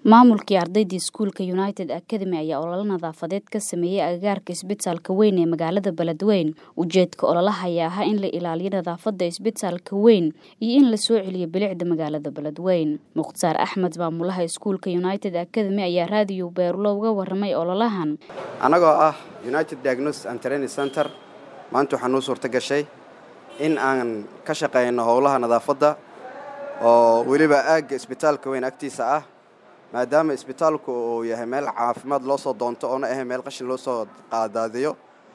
Maamulkii ardaydii iskuulka United Academy ayaa olole nadaafadeed ka sameeyay agagaarka isbitaalka weyn ee magaalada Beledweyne. Ujeedka ololaha ayaa ahaa in la ilaaliyo nadaafadda isbitaalka weyn iyo in la soo celiyo bilicda magaalada Beledweyne. Mukhtaar Axmed maamulaha iskuulka United Academy ayaa raadiyo Beerulo uga warramay ololahan. Anagoo ah United Diagnosis and Training Center maanta waxaa noo suurta gashay in aan ka shaqeyno howlaha nadaafadda oo weliba aagga isbitaalka weyn agtiisa ah maadaama isbitaalku uu yahay meel caafimaad loo soo doonto oona ahay meel qashin loo soo qaadaadiyo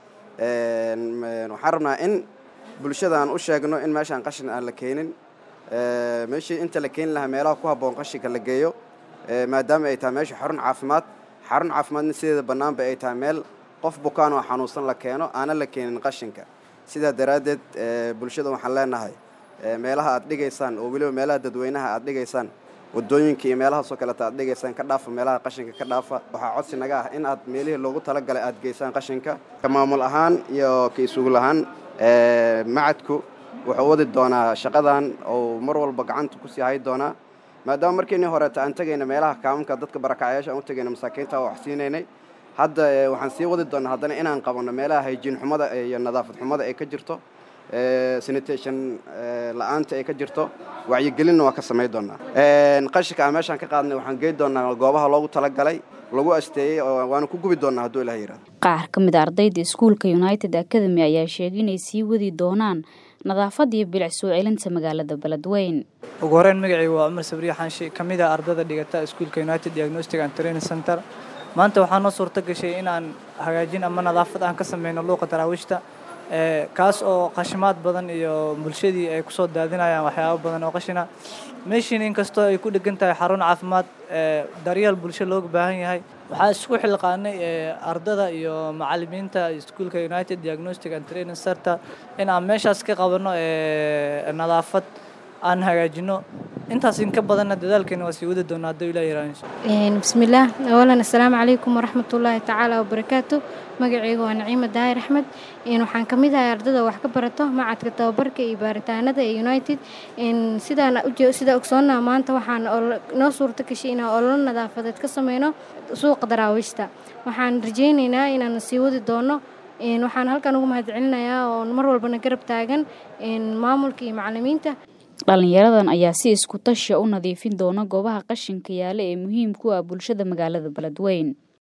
waxaan rabnaa in bulshada aan u sheegno in meeshaan qashin aan la keenin meeshii inta la keeni lahaa meelaha ku habboon qashinka la geeyo maadaama ay tahay meesha xarun caafimaad xarun caafimaadna sideeda bannaanba ay tahay meel qof bukaan oo xanuunsan la keeno aanan la keenin qashinka sidaa daraaddeed bulshada waxaan leenahay meelaha aad dhigaysaan oo weliba meelaha dadweynaha aad dhigaysaan wadooyinka iyo meelahaasoo kaleta aad dhigaysaan ka dhaafa meelaha qashinka ka dhaafa waxaa codsi naga ah in aad meelihii loogu talagalay aad geysaan qashinka ka maamul ahaan iyo ka isuul ahaan macadku wuxuu wadi doonaa shaqadan oo mar walba gacanta kusii hay doonaa maadaama markiinii horeeta aan tegayna meelaha kaamamka dadka barakacayaasha aan u tegayna masaakiinta wax siinaynay hadda waxaan sii wadi doonaa haddana inaan qabanno meelaha hayjiin xumada iyo nadaafad xumada ay ka jirto sanitation la-aanta ay ka jirto wacyigelinna waa ka samayn doonaa qashinka aan meeshaan ka qaadnay waxaan geyn doonaa goobaha loogu talagalay lagu asteeyey waana ku gubi doonaa hadduu ilaha yihahdo qaar ka mid a ardayda iskuulka United Academy ayaa sheegay inay sii wadi doonaan nadaafadda iyo bilic soo celinta magaalada Beledweyne ugu horeyn magacaygu waa cumar sabriye xanshi ka mid ah ardayda dhigata iskuulka United Diagnostic and Training Center maanta waxaa noo suurta gashay in aan hagaajin ama nadaafad aan ka sameyno luuqa daraawiishta kaas oo qashimaad badan iyo bulshadii ay kusoo daadinayaan waxyaabo badan oo qashina meeshiin inkastoo ay ku dhegan tahay xarun caafimaad daryeel bulsho looga baahan yahay waxaa isku xilqaanay ardada iyo macalimiinta iskuulka united diagnostic and training center in aan meeshaas ka qabanno nadaafad aan hagaajino intaas inka badanna dadaalkeena waa sii wadi doonaa hadduu ilaa yaraan bismillaah awalan assalaamu calaykum waraxmatullaahi tacaala wabarakaatu magacayga waa naciima daahir axmed waxaan ka mid ahay ardada wax ka barato macadka tababarka iyo baaritaanada ee united sidaan sidaa ogsoonnaa maanta waxaan noo suurta gashay inaan ololo nadaafadeed ka sameyno suuqa daraawiishta waxaan rajaynaynaa inaan sii wadi doono waxaan halkan ugu mahadcelinayaa oo mar walbana garab taagan maamulka iyo macalimiinta dhalinyaradan ayaa si isku tashiya u nadiifin doona goobaha qashinka yaala ee muhiim ku ah bulshada magaalada Beledweyne